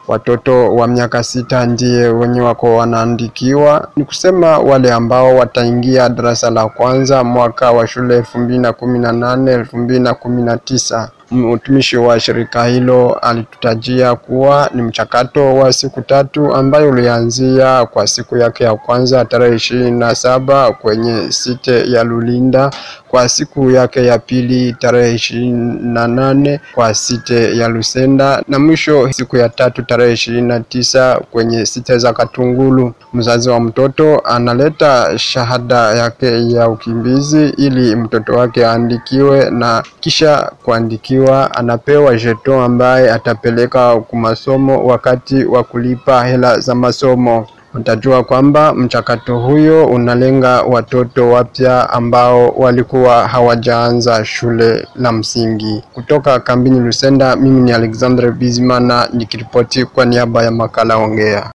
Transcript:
watoto wa miaka sita ndiye wenye wako wanaandikiwa. Ni kusema wale ambao wataingia darasa la kwanza mwaka wa shule elfu mbili na kumi na nane elfu mbili na kumi na tisa. Mtumishi wa shirika hilo alitutajia kuwa ni mchakato wa siku tatu ambayo ulianzia kwa siku yake ya kwanza tarehe ishirini na saba kwenye site ya Lulinda, kwa siku yake ya pili tarehe ishirini na nane kwa site ya Lusenda na mwisho siku ya tatu tarehe ishirini na tisa kwenye site za Katungulu. Mzazi wa mtoto analeta shahada yake ya ukimbizi ili mtoto wake aandikiwe na kisha kuandikiwa anapewa jeton ambaye atapeleka kwa masomo wakati wa kulipa hela za masomo. Utajua kwamba mchakato huyo unalenga watoto wapya ambao walikuwa hawajaanza shule la msingi. Kutoka kambini Lusenda, mimi ni Alexandre Bizimana nikiripoti kwa niaba ya makala Ongea.